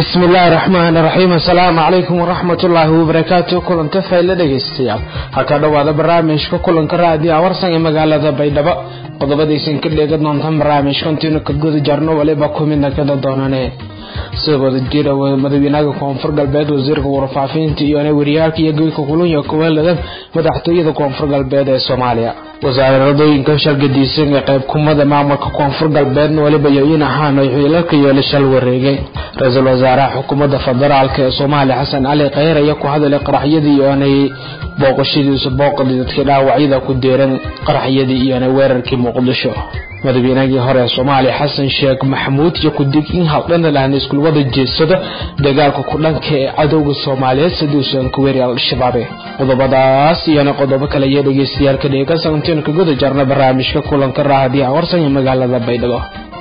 bismi illaahi raxmaan raxiim assalaamu calaykum waraxmat ullaahi wabarakaatu kulanta fayla dhegaystayaal halka dhowaada barnaamijka kulanka raadiyo awarsan ee magaalada baydhabo qodobadaysan ka dheega doontaan barnaamijkantiinu ka guda jarno waliba ku midna kada doonane sidooda jira madaxweynaha koonfur galbeed wasiirka warfaafinta iyo wariyaalka iyo goyka kulanya kuweelada madaxtooyada koonfur galbeed ee soomaaliya wasaaradooyinka shalgadiisan ee qayb kumada maamulka koonfur galbeedna waliba yo-in ahaan ay xiilalka yeela shal wareegay ra-iisul wasaaraha xukuumadda federaalk ee soomaaliya xasan cali kheyr ayaa ku hadalay qaraxyadii iyoonay booqashadiisu booqdii dadkii dhaawacyada ku deeran qaraxyadii iyoonay weerarkii muqdisho madaxweynahii hore ee soomaaliya xasan sheekh maxamuud iyo ku-dig in haldhana lahna iskulwada jeedsado dagaalka ku dhanka ee cadowga soomaaliyeed siduusan ku weeri al-shabaabe qodobadaas iyona qodobo kale iyo dhegeystayaal ka dheegasantiin ka guda jarna barnaamijka kulanka raahadiya awarsan ee magaalada baydhabo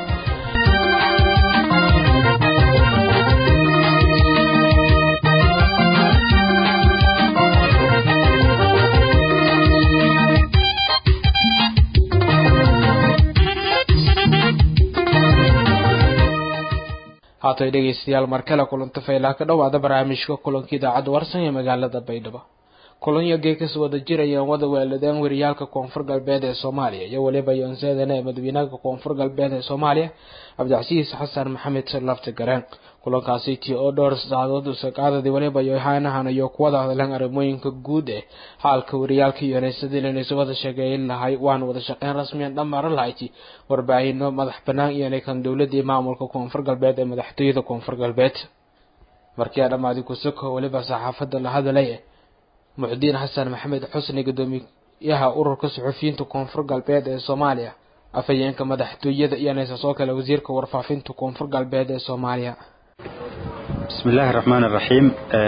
haatay dhegeystayaal markale kulanta faylaa ka dhowaada barnaamijka kulanka idaacadda warsan ee magaalada baydhabo kulanyo geekas wada jirayaan wada weeladeen wariyaalka koonfur galbeed ee soomaaliya iyo weliba yoonseedana ee madaxweynaha koonfur galbeed ee soomaaliya cabdicasiis xasan maxamed lafti gareen kulankaasi tii oo dhowr saacadood usaqaadadii waliba yohaanahan iyo kuwada hadleen arrimooyinka guud ee xaalka wariyaalka iyonaysadii isu wada sheegeyn lahay waana wada shaqeyn rasmiyan dhamaaran lahayti warbaahino madax banaan iyonay kan dowladii maamulka koonfur galbeed ee madaxtooyada koonfur galbeed markii dhammaadi kusoko weliba saxaafada la hadalay muxdiin xasan maxamed xusni gudoomiyaha ururka suxufiyiinta koonfur galbeed ee soomaaliya afhayeenka madaxtooyada iyonaysa soo kale wasiirka warfaafinta koonfur galbeed ee soomaaliya bismi illaahi raxmaan iraxiim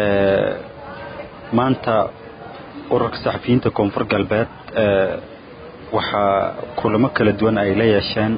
maanta ururka saxafiyiinta koonfur galbeed waxaa kulamo kala duwan ay la yeesheen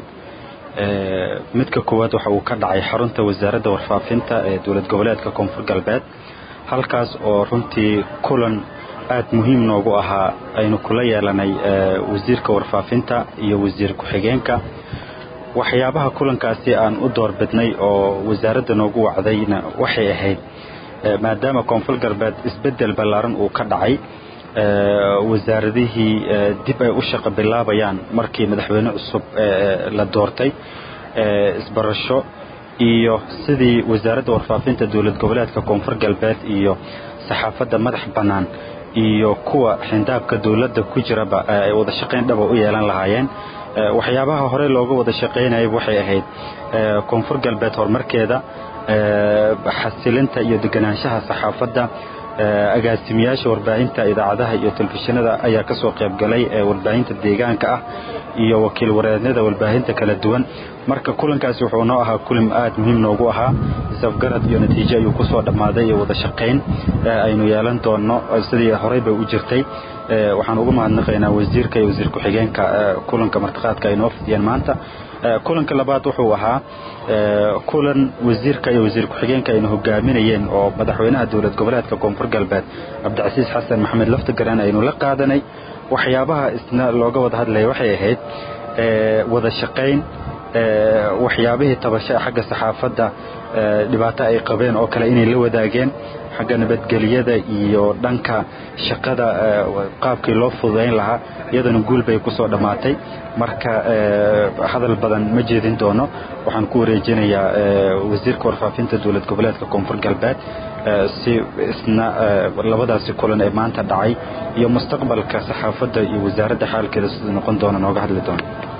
midka koowaad waxa uu ka dhacay xarunta wasaaradda warfaafinta ee dowlad goboleedka koonfur galbeed halkaas oo runtii kulan aad muhiim noogu ahaa aynu kula yeelanay wasiirka warfaafinta iyo wasiir ku-xigeenka waxyaabaha kulankaasi aan u doorbidnay oo wasaaradda noogu wacdayna waxay ahayd maadaama koonfur galbeed isbeddel ballaaran uu ka dhacay wasaaradihii dib ay u shaqo bilaabayaan markii madaxweyne cusub la doortay isbarasho iyo sidii wasaaradda warfaafinta dowlad goboleedka koonfur galbeed iyo saxaafadda madax bannaan iyo kuwa xindaabka dowladda ku jiraba ay wada shaqayn dhaba u yeelan lahaayeen waxyaabaha hore looga wada shaqaynayay waxay ahayd koonfur galbeed horumarkeeda xasilinta iyo deganaanshaha saxaafadda agaasimiyaasha warbaahinta idaacadaha iyo telefishinada ayaa ka soo qaybgalay warbaahinta deegaanka ah iyo wakiil wareednada warbaahinta kala duwan marka kulankaasi wuxuu noo ahaa kulan aad muhiim noogu ahaa isafgarad iyo natiijo ayuu kusoo dhammaaday iyo wada shaqayn aynu yeelan doonno sidii horey bay u jirtay waxaan ugu mahadnaqaynaa wasiirka iyo wasiir ku-xigeenka kulanka martiqaadka ay noo fidiyeen maanta kulanka labaad wuxuu ahaa kulan wasiirka iyo wasiir ku-xigeenka aynu hogaaminayeen oo madaxweynaha dowlad goboleedka koonfur galbeed cabdicasiis xasan maxamed laftigaran aynu la qaadanay waxyaabaha isna looga wada hadlaya waxay ahayd wada shaqayn waxyaabihii tabasha xagga saxaafadda dhibaato ay qabeen oo kale inay la wadaageen xagga nabadgeliyada iyo dhanka shaqada qaabkii loo fududayn lahaa iyadana guul bay ku soo dhammaatay marka hadal badan ma jeedin doono waxaan ku wareejinayaa wasiirka warfaafinta dowlad goboleedka koonfur galbeed si isna labadaasi kulan ee maanta dhacay iyo mustaqbalka saxaafadda iyo wasaaradda xaalkeeda siduu noqon doona nooga hadli doono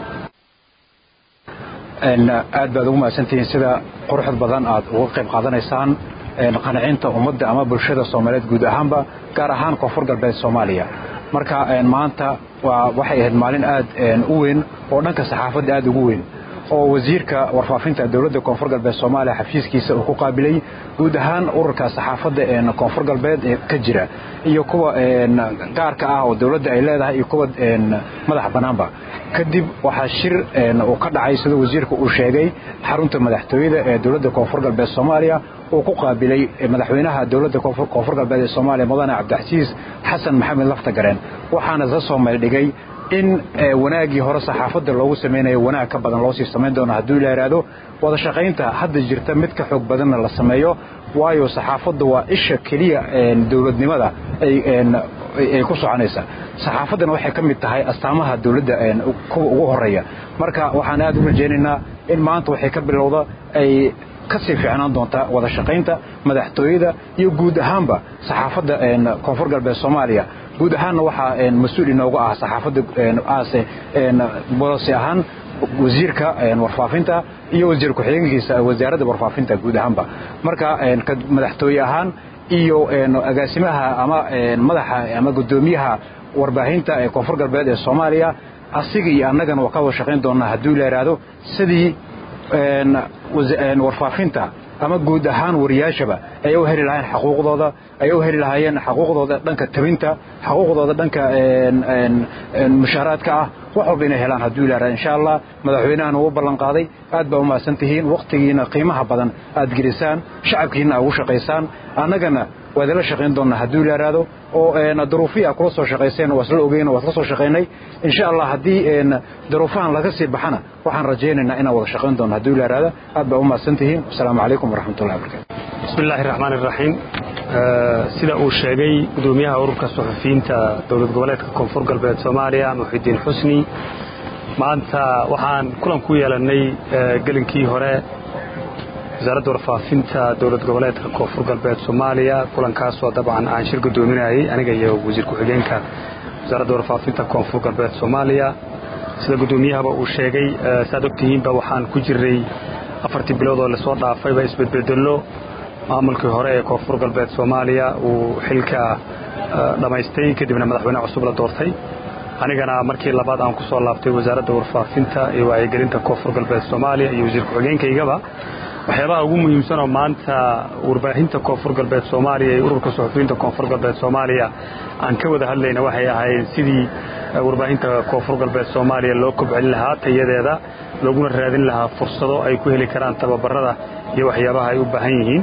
aad baad ugu mahadsantihiin sida quruxd badan aad uga qayb qaadanaysaan qanacinta ummadda ama bulshada soomaaliyeed guud ahaanba gaar ahaan koonfur galbeed soomaaliya marka maanta waxay ahayd maalin aad u weyn oo dhanka saxaafadda aad ugu weyn oo wasiirka warfaafinta dowladda koonfur galbeed soomaaliya xafiiskiisa uu ku qaabilay guud ahaan ururka saxaafadda koonfur galbeed ee ka jira iyo kuwa gaarka ah oo dowladda ay leedahay iyo kuwa madax bannaanba kadib waxaa shir uu ka dhacay sida wasiirka uu sheegay xarunta madaxtooyada ee dowladda koonfur galbeed soomaaliya uu ku qaabilay madaxweynaha dowladda koonfur galbeed ee soomaaliya mudane cabdicasiis xasan maxamed laftagareen waxaana la soo meeldhigay in wanaaggii hore saxaafadda loogu samaynayo wanaag ka badan loo sii samayn doono hadduu la yidhaahdo wada shaqaynta hadda jirta mid ka xoog badanna la sameeyo waayo saxaafadda waa isha keliya dowladnimada ay ku soconaysa saxaafaddana waxay ka mid tahay astaamaha dowladda kuwa ugu horeeya marka waxaan aad u rajaynaynaa in maanta waxay ka bilowda ay ka sii fiicnaan doontaa wada shaqaynta madaxtooyada iyo guud ahaanba saxaafadda koonfur galbeed soomaaliya guud ahaanna waxaa mas-uul inoogu ah saxaafadda aase bolosi ahaan wasiirka warfaafinta iyo wasiir ku-xigeenkiisa wasaaradda warfaafinta guud ahaanba marka madaxtooye ahaan iyo agaasimaha ama madaxa ama guddoomiyaha warbaahinta ee koonfur galbeed ee soomaaliya asiga iyo annagana waa ka wada shaqayn doonaa hadduu la yidhaahdo sidii warfaafinta ama guud ahaan wariyaashaba ay u heli lahaayeen xaquuqdooda ay u heli lahaayeen xaquuqdooda dhanka tabinta xaquuqdooda dhanka mushaaraadka ah wax walba inay helaan hadduu ilaaha insha allah madaxweynahana uu ballan qaaday aad baa u mahadsan tihiin wakhtigiina qiimaha badan aad gelisaan shacabkiina ugu shaqaysaan annagana waad ila shaqayn doonnaa hadduu ilaaraado oo duruufihii aad kula soo shaqayseen waa isla ogeyn waa isla soo shaqaynay insha allah haddii duruufahan laga sii baxana waxaan rajaynaynaa inaan wada shaqayn doonno hadduu ilaaraado aad baa u mahadsan tihiin wasalaamu calaykum waraxmatullahi wabarakatu bismi illaahi raxmaan iraxiim sida uu sheegay gudoomiyaha ururka suxufiyiinta dowlad goboleedka koonfur galbeed soomaaliya muxidiin xusni maanta waxaan kulan ku yeelannay gelinkii hore wasaaradda warfaafinta dowlad goboleedka koonfur galbeed soomaaliya kulankaasoo dabcan aan shir gudoominayay aniga iyo wasiir ku-xigeenka wasaaradda warfaafinta koonfur galbeed soomaaliya sida gudoomiyahaba uu sheegay saaad ogtihiinba waxaan ku jiray afartii bilood oo lasoo dhaafayba isbedbedello maamulkii hore ee koonfur galbeed soomaaliya uu xilka dhammaystay kadibna madaxweyne cusub la doortay anigana markii labaad aan ku soo laabtay wasaaradda warfaafinta iyo wacyigelinta koonfur galbeed soomaaliya iyo wasiir ku-xigeenkaygaba waxyaabaha ugu muhiimsanoo maanta warbaahinta koonfur galbeed soomaaliya iyo ururka suxufiyiinta koonfur galbeed soomaaliya aan ka wada hadlayna waxay ahayd sidii warbaahinta koonfur galbeed soomaaliya loo kobcin lahaa tayadeeda looguna raadin lahaa fursado ay ku heli karaan tababarada iyo waxyaabaha ay u baahan yihiin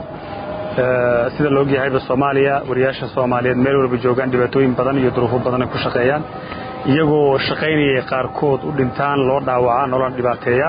sida la ogyahayba soomaaliya wariyaasha soomaaliyeed meel walba joogaan dhibaatooyin badan iyo duruufo badan ay ku shaqeeyaan iyagoo shaqaynayay qaarkood u dhintaan loo dhaawacaa nolona dhibaateeya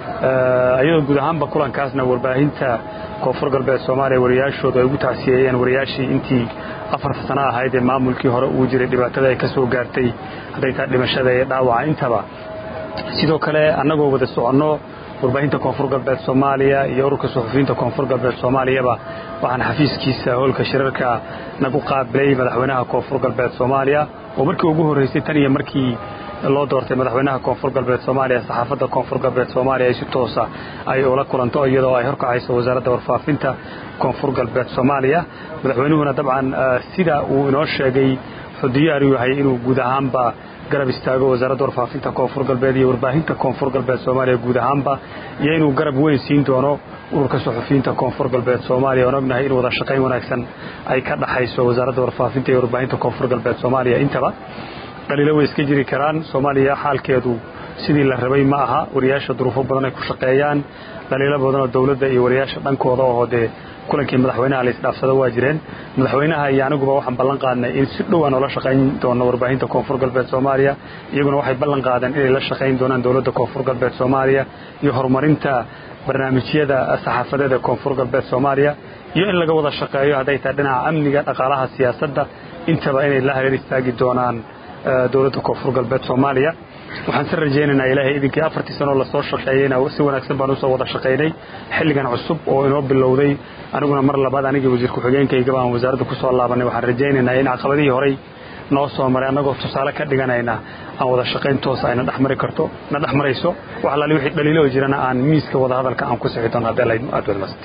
iyadoo guud ahaanba kulankaasna warbaahinta koonfur galbeed soomaaliya wariyaashoodu ay ugu tacsiyeeyeen wariyaashii intii afarta sano ahayd ee maamulkii hore uu jiray dhibaatada ay ka soo gaartay hadday tahay dhimashada iyo dhaawaca intaba sidoo kale annagoo wada soconno warbaahinta koonfur galbeed soomaaliya iyo ururka suxufiyiinta koonfur galbeed soomaaliyaba waxaan xafiiskiisa howlka shirarka nagu qaabilay madaxweynaha koonfur galbeed soomaaliya oo markii ugu horreysay tan iyo markii loo doortay madaxweynaha koonfur galbeed soomaaliya saxaafadda koonfur galbeed soomaaliya ay si toosa ay ula kulanto iyadoo ay horkacayso wasaaradda warfaafinta koonfur galbeed soomaaliya madaxweynuhuna dabcan sida uu inoo sheegay wuxuu diyaar u yahay inuu guud ahaanba garab istaago wasaaradda warfaafinta koonfur galbeed iyo warbaahinta koonfur galbeed soomaaliya guud ahaanba iyo inuu garab weyn siin doono ururka suxufiyiinta koonfur galbeed soomaaliya oon ognahay in wada shaqayn wanaagsan ay ka dhaxayso wasaaradda warfaafinta iyo warbaahinta koonfur galbeed soomaaliya intaba dhaliilo way iska jiri karaan soomaaliya xaalkeedu sidii la rabay ma aha wariyaasha duruufo badan ay ku shaqeeyaan dhaliilo badanoo dowladda iyo wariyaasha dhankooda oo dee kulankii madaxweynaha la isdhaafsado waa jireen madaxweynaha iyo aniguba waxaan ballan qaadnay in si dhow aan ula shaqayn doono warbaahinta koonfur galbeed soomaaliya iyaguna waxay ballan qaadeen inay la shaqayn doonaan dowladda koonfur galbeed soomaaliya iyo horumarinta barnaamijyada saxaafadeed ee koonfur galbeed soomaaliya iyo in laga wada shaqeeyo hadday tahay dhinaca amniga dhaqaalaha siyaasadda intaba inay la hareer istaagi doonaan dowladda koonfur galbeed soomaaliya waxaan si rajaynaynaa ilaahay idinkii afartii sanoo lasoo shaqeeyeyna si wanaagsan baan usoo wada shaqaynay xilligan cusub oo inoo bilowday aniguna mar labaad anigii wasiir ku-xigeenkaygaba aan wasaaradda ku soo laabanay waxaan rajaynaynaa in caqabadihii horey noo soo maray annagoo tusaale ka dhiganayna aan wada shaqayn toosa ayna dhexmari karto na dhex marayso wax alaali wixii dhaliilo jirana aan miiska wada hadalka aan ku sixi doono haddii alla aad wadmast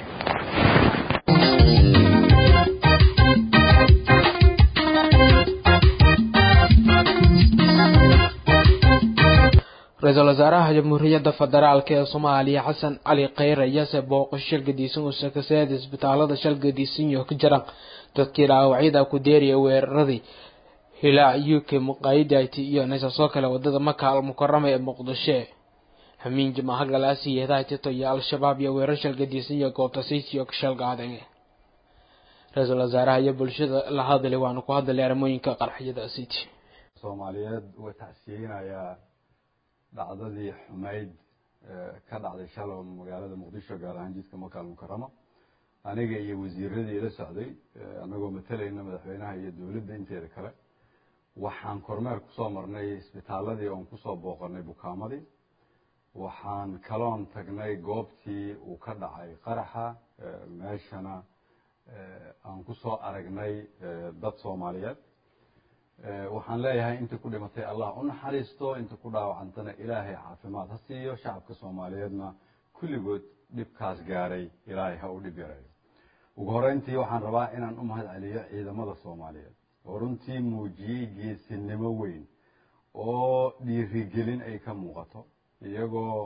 ra-iisul wasaaraha jamhuuriyadda federaalk ee soomaaliya xasan cali kheyr ayaase booqasho shilgadiisan uu sakaseeda isbitaalada shalgadiisanyo ka jira dadkii dhaawacyada ku deeriya weeraradii hilaac u k muqaayidati iyo naysasoo kale wadada maka al mukarama ee muqdisho hamiin jimaaha galaasi yeedaha tito iyo al-shabaab iyo weerar shalgadiisan iyo goobtasiisiyo ka shalgaaday ra-iisul wasaaraha iyo bulshada la hadlay waanu ku hadlay arrimooyinka qarxiyada city soomaaliyeed uga tacsiyeynayaa dhacdadii xumayd ka dhacday shalom magaalada muqdisho gaar ahaan jidka makaal mukarama aniga iyo wasiiradii ila socday annagoo matalayna madaxweynaha iyo dowladda inteeda kale waxaan kormeer kusoo marnay isbitaaladii oon kusoo booqanay bukaamadii waxaan kaloon tagnay goobtii uu ka dhacay qaraxa meeshana aan kusoo aragnay dad soomaaliyeed waxaan leeyahay inta ku dhimatay allah u naxariisto inta ku dhaawacantana ilaahay caafimaad ha siiyo shacabka soomaaliyeedna kulligood dhibkaas gaaray ilaahay ha u dhib yareeyo ugu horeyntii waxaan rabaa inaan u mahad celiyo ciidamada soomaaliyeed oo runtii muujiyey geesinimo weyn oo dhiirigelin ay ka muuqato iyagoo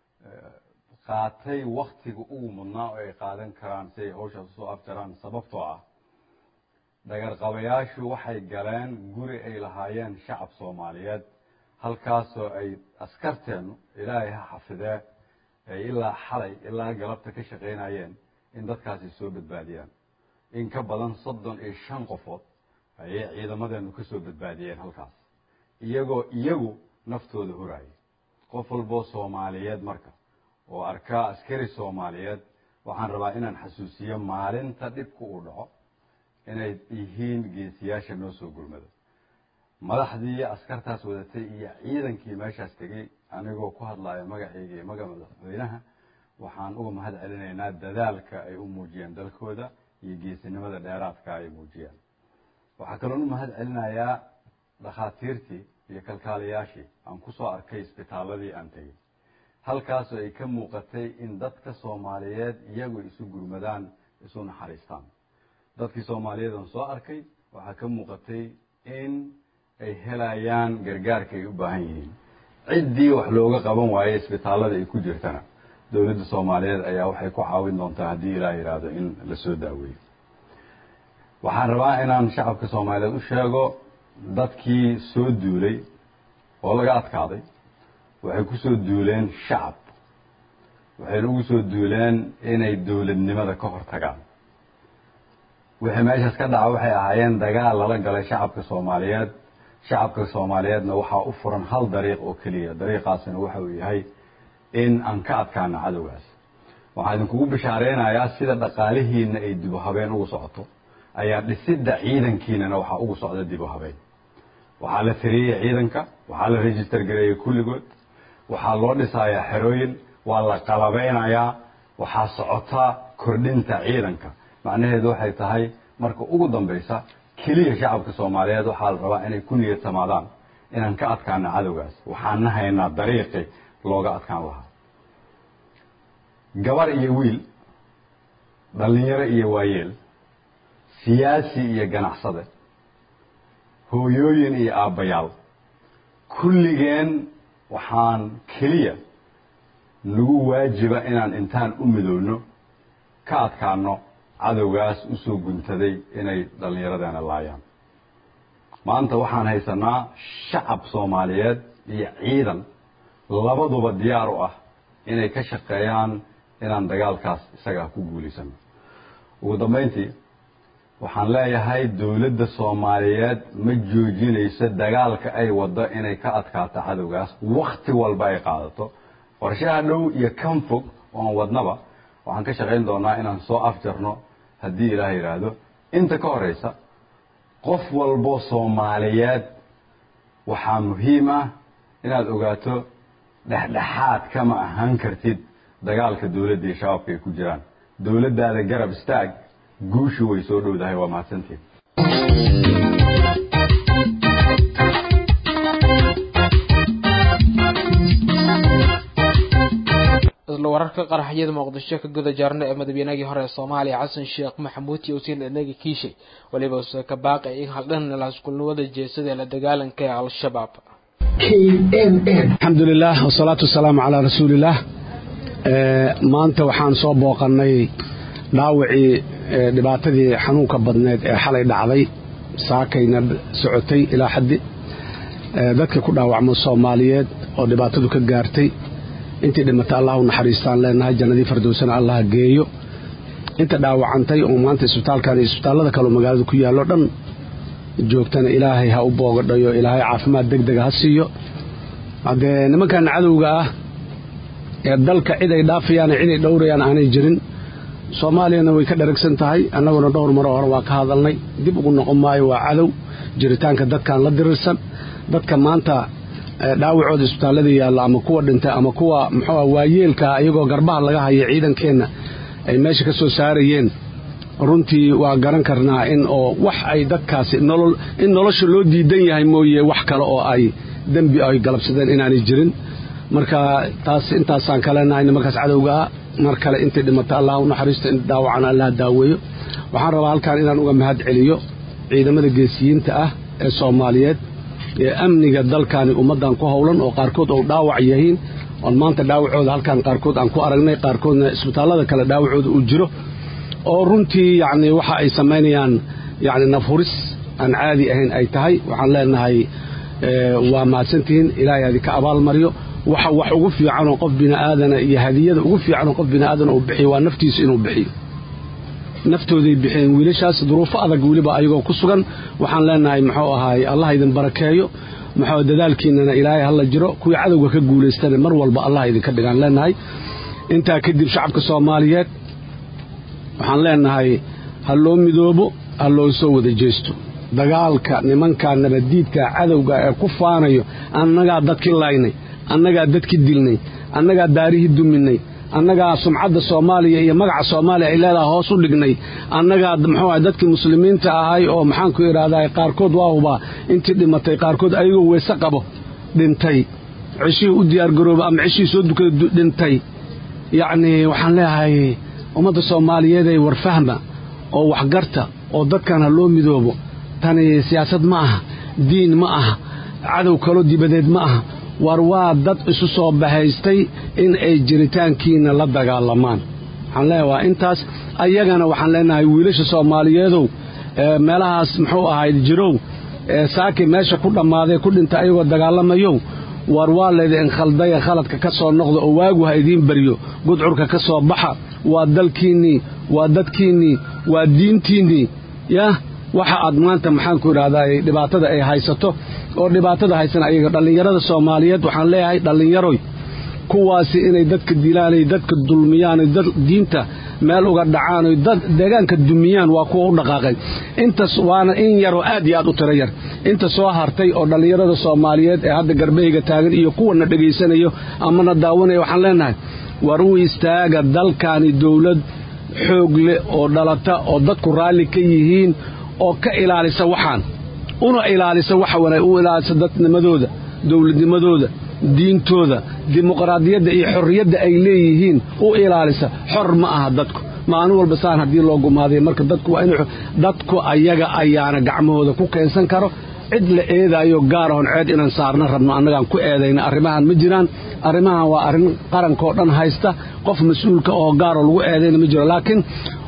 qaatay waktiga ugu mudnaa oo ay qaadan karaan si ay hawshaas usoo afjaraan sababtoo ah dhagarqabayaashu waxay galeen guri ay lahaayeen shacab soomaaliyeed halkaasoo ay askarteennu ilaahay ha xafidee ay ilaa xalay ilaa galabta ka shaqaynayeen in dadkaasi soo badbaadiyaan in ka badan soddon iyo shan qofood ayay ciidamadeennu ka soo badbaadiyeen halkaas iyagoo iyagu naftooda hurayay qof walboo soomaaliyeed marka oo arkaa askari soomaaliyeed waxaan rabaa inaan xasuusiyo maalinta dhibka uu dhaco inay yihiin geesiyaasha noo soo gurmada madaxdii askartaas wadatay iyo ciidankii meeshaas tegey anigoo ku hadlaya magacayga iyo magaca madaxweynaha waxaan uga mahad celinaynaa dadaalka ay u muujiyeen dalkooda iyo geesinimada dheeraadka ay muujiyeen waxaa kaloon u mahad celinayaa dhakhaatiirtii iyo kalkaaliyaashii aan kusoo arkay isbitaaladii aan tegey halkaasoo ay ka muuqatay in dadka soomaaliyeed iyagu isu gurmadaan isu naxariistaan dadkii soomaaliyeed aan soo arkay waxaa ka muuqatay in ay helayaan gargaarka ay u baahan yihiin ciddii wax looga qaban waaye isbitaalada ay ku jirtana dowladda soomaaliyeed ayaa waxay ku caawin doontaa haddii ilaah yidhaahdo in la soo daaweeyo waxaan rabaa inaan shacabka soomaaliyeed u sheego dadkii soo duulay oo laga adkaaday waxay ku soo duuleen shacab waxayna ugu soo duuleen inay dowladnimada ka hor tagaan wixii meeshaas ka dhaca waxay ahaayeen dagaal lala galay shacabka soomaaliyeed shacabka soomaaliyeedna waxaa u furan hal dariiq oo keliya dariiqaasina waxa uu yahay in aan ka adkaano cadowgaas waxaan idinkugu bishaareynaya sida dhaqaalihiina ay dibu habeen ugu socoto ayaa dhisidda ciidankiinana waxaa ugu socda dibu habeen waxaa la tiriyey ciidanka waxaa la register gareeyey kulligood waxaa loo dhisayaa xerooyin waa la qalabeynayaa waxaa socota kordhinta ciidanka macnaheedu waxay tahay marka ugu dambaysa keliya shacabka soomaaliyeed waxaa la rabaa inay ku niyad samaadaan inaan ka adkaano cadowgaas waxaana haynaa dariiqi looga adkaan lahaa gabar iyo wiil dhallinyaro iyo waayeel siyaasi iyo ganacsade hooyooyin iyo aabbayaal kulligeen waxaan keliya nagu waajiba inaan intaan u midoowno ka adkaano cadowgaas usoo guntaday inay dhallinyaradeena laayaan maanta waxaan haysanaa shacab soomaaliyeed iyo ciidan labaduba diyaar u ah inay ka shaqeeyaan inaan dagaalkaas isagaa ku guulaysano ugu dambayntii waxaan leeyahay dowladda soomaaliyeed ma joojinayso dagaalka ay waddo inay ka adkaato cadowgaas wakti walba ay qaadato qorshaha dhow iyo kan fog oon wadnaba waxaan ka shaqayn doonaa inaan soo afjarno haddii ilaah yidhaahdo inta ka horeysa qof walbo soomaaliyeed waxaa muhiim ah inaad ogaato dhexdhexaad kama ahaan kartid dagaalka dowladda iyo shabaabka ay ku jiraan dowladdaada garab istaag guushu way soo dhowdahay waa mahadsantiin isla wararka qaraxyada muqdisho ka guda jaarna ee madaxweynagii hore ee soomaaliya xasan sheekh maxamuud iyo usiin dhanagi kiishay waliba use ka baaqay in haldhan laaskulnimada jeesada ee la dagaalanka ee al-shabaab alxamdulilah wasalaatu wasalaamu calaa rasuulillaah maanta waxaan soo booqannay dhaawacii dhibaatadii xanuunka badneed ee xalay dhacday saakayna socotay ilaa xaddi dadka ku dhaawacmo soomaaliyeed oo dhibaatadu ka gaartay intii dhimata allah u naxariistaan leenahay jannadii fardowsana allah geeyo inta dhaawacantay oo maanta isbitaalkan iyo isbitaallada kaleo magaalada ku yaallo dhan joogtana ilaahay ha u boogadhayo ilaahay caafimaad deg dega ha siiyo haddee nimankan cadowga ah ee dalka cid ay dhaafayaan cid ay dhowrayaan aanay jirin soomaaliyana way ka dharagsan tahay annaguna dhowr maro hore waa ka hadalnay dib ugu noqon maayo waa cadow jiritaanka dadkan la dirirsan dadka maanta dhaawacooda isbitaallada yaalla ama kuwa dhintay ama kuwa muxuua waayeelkaa iyagoo garbaha laga haya ciidankeenna ay meesha ka soo saarayeen runtii waa garan karnaa in oo wax ay dadkaasi nolol in nolosha loo diidan yahay mooye wax kale oo ay dembi ay galabsadeen inaanay jirin marka taas intaasaan kaleenahay nimankaas cadowgaa mar kale intay dhimata allah u naxariisto in dhaawacana allah daaweeyo waxaan rabaa halkaan inaan uga mahad celiyo ciidamada geesiyiinta ah ee soomaaliyeed ee amniga dalkani ummaddan ku howlan oo qaarkood oo dhaawac yihiin oon maanta dhaawacooda halkaan qaarkood aan ku aragnay qaarkoodna isbitaallada kale dhaawacooda uu jiro oo runtii yacni waxa ay samaynayaan yacni nafhuris aan caadi ahayn ay tahay waxaan leenahay waa mahadsantihiin ilaahay adinka abaalmariyo waxa wax ugu fiicanoo qof bini'aadana iyo hadiyada ugu fiicanoo qof bini'aadana uu bixiyo waa naftiisa inuu bixiyo naftooday bixiyeen wiilashaas duruufo adag weliba ayagoo ku sugan waxaan leenahay muxuu ahaay allah idin barakeeyo muxuu dadaalkiinana ilaahay hala jiro kuwii cadowga ka guulaystana mar walba allah idinka dhigaan leenahay intaa kadib shacabka soomaaliyeed waxaan leenahay ha loo midoobo ha loo soo wada jeesto dagaalka nimanka nabaddiidka cadowga ee ku faanayo annagaa dadkii laynay annagaa dadkii dilnay annagaa daarihii duminay annagaa sumcadda soomaaliya iyo magaca soomaaliya ay leedaha hoos u dhignay annagaa muxuu aha dadkii muslimiinta ahay oo maxaanku idhahdaa qaarkood waa hubaa intii dhimatay qaarkood ayagoo weese qabo dhintay ceshihii u diyaargarooba ama ceshihii soo dukada dhintay yacnii waxaan leeyahay ummadda soomaaliyeed ay warfahma oo waxgarta oo dadkan ha loo midoobo tani siyaasad ma aha diin ma aha cadow kaloo dibadeed ma aha war waa dad isu soo bahaystay in ay jiritaankiina la dagaalamaan waxaan leeyahay waa intaas ayagana waxaan leenahay wiilasha soomaaliyeedow meelahaas muxuu ahayd jirow saaki meesha ku dhammaaday ku dhinta ayagoo dagaalamayow war waa laydin khaldaya khaladka ka soo noqda oo waagu ha idiin baryo gudcurka ka soo baxa waa dalkiinnii waa dadkiinnii waa diintiinnii yah waxa aad maanta maxaanku idhahdaa dhibaatada ay haysato oo dhibaatada haysan ayaga dhallinyarada soomaaliyeed waxaan leeyahay dhallinyaroy kuwaasi inay dadka dilaanay dadka dulmiyaanoy diinta meel uga dhacaanoy dad deegaanka dumiyaan waa kuwa u dhaqaaqay intas waana in yaroo aad iyo aad u tiro yar inta soo hartay oo dhallinyarada soomaaliyeed ee hadda garbahayga taagan iyo kuwana dhegaysanayo amana daawanaya waxaan leenahay war u istaaga dalkaani dowlad xoog leh oo dhalata oo dadku raalli ka yihiin oo ka ilaalisa waxaan una ilaalisa waxa wana u ilaalisa dadnimadooda dowladnimadooda diintooda dimuqraadiyadda iyo xorriyadda ay leeyihiin u ilaalisa xor ma aha dadku maalin walba saan haddii loo gumaaday marka dadku waa in dadku ayaga ayaana gacmahooda ku keensan karo cid la eedaayo gaarahon ceed inaan saarna rabno annagaan ku eedayna arrimahan ma jiraan arrimahan waa arrin qarankaoo dhan haysta qof mas-uulka oo gaaroo lagu eedayna ma jiro laakiin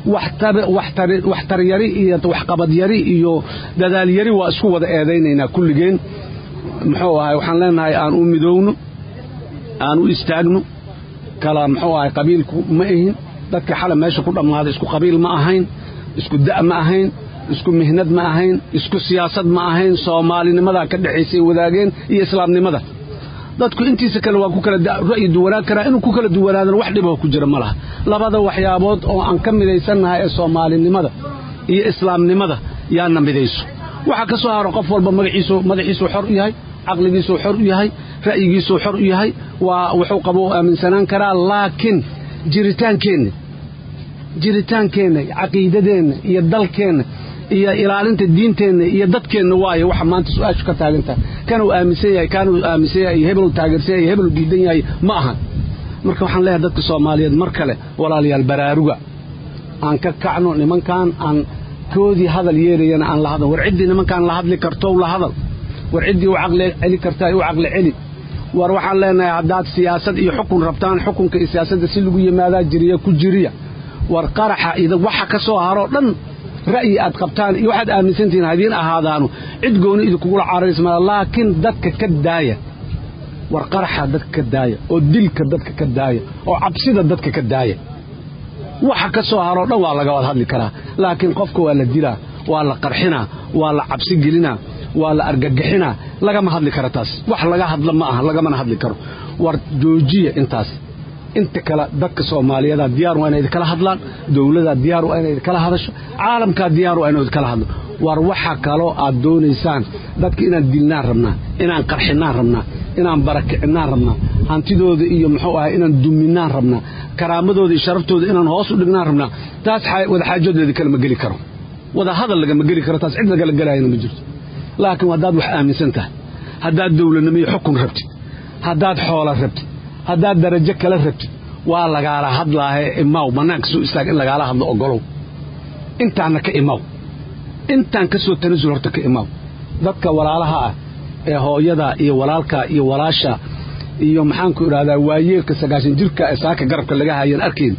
waxtaryari iyo waxqabadyari iyo dadaalyari waa isku wada eedaynaynaa kulligeen muxuu ahay waxaan leenahay aan u midowno aan u istaagno kala muxuu ahay qabiilku ma ahin dadka xala meesha ku dhammaaday isku qabiil ma ahayn isku da' ma ahayn isku mihnad ma ahayn isku siyaasad ma ahayn soomaalinimadaa ka dhexaysay wadaageen iyo islaamnimada dadku intiisa kale waa ku kala ra'yi duwanaan karaa inuu ku kala duwanaadana wax dhiboo ku jira ma laha labada waxyaabood oo aan ka midaysannahay ee soomaalinimada iyo islaamnimada yaana midayso waxaa ka soo haro qof walba magaciisu madaxiisuu xor u yahay caqligiisuu xor u yahay ra'yigiisuu xor u yahay waa wuxuu qabo u aaminsanaan karaa laakiin jiritaankeenna jiritaankeenna caqiidadeenna iyo dalkeenna iyo ilaalinta diinteenna iyo dadkeenna waayo waxa maanta su-aashu ka taagan tahay kanuu aaminsan yahay kaanuu aaminsan yahay iyo hebelu taageersan yahay iyo hebelu diidan yahay ma ahan marka waxaan leeyahay dadka soomaaliyeed mar kale walaalayaal baraaruga aan ka kacno nimankan aan koodii hadal yeerayana aan la hadal war ciddii nimankaan la hadli kartow la hadal war ciddii u caqli celi kartaa u caqli celi war waxaan leenahay haddaad siyaasad iyo xukun rabtaan xukunka iyo siyaasadda si lagu yimaadaa jiriya ku jiriya war qaraxa waxa ka soo haroo dhan ra'yi aad qabtaan iyo waxaad aaminsantihiin hadiin ahaadaanu cid gooni idinkugula cararaysmaa laakiin dadka ka daaya war qaraxa dadka ka daaya oo dilka dadka ka daaya oo cabsida dadka ka daaya waxa ka soo haroo dhan waa laga wad hadli karaa laakiin qofka waa la dilaa waa la qarxinaa waa la cabsi gelinaa waa la argagixinaa lagama hadli karo taas wax laga hadla ma aha lagamana hadli karo war joojiya intaas inta kale dadka soomaaliyeeda diyaar waa inay kala hadlaan dowlada diyaar waa inay kala hadasho caalamkaa diyaar waa inay kala hadlo war waxa kaloo aad doonaysaan dadka inaan dilnaan rabnaa inaan qarxinaan rabnaa inaan barakicinaan rabnaa hantidooda iyo muxuu ahay inaan duminaan rabnaa karaamadooda iyo sharaftooda inaan hoos u dhignaan rabnaa taas wadaxaajoodleeda kalama geli karo wada hadal lagama geli karo taas cid lagala gelaayana ma jirto laakiin haddaad wax aaminsan tahay haddaad dowladnimo iyo xukun rabtid haddaad xoola rabtid haddaad darajo kala rabtid waa lagaala hadlaahe imaw bannaanka soo istaag in lagaala hadlo ogolow intaanna ka imaw intaan ka soo tanasul horta ka imaw dadka walaalaha ah ee hooyada iyo walaalka iyo walaasha iyo maxaanku idhahdaa waayeelka sagaashan jirka ee saaka garabka laga hayan arkayn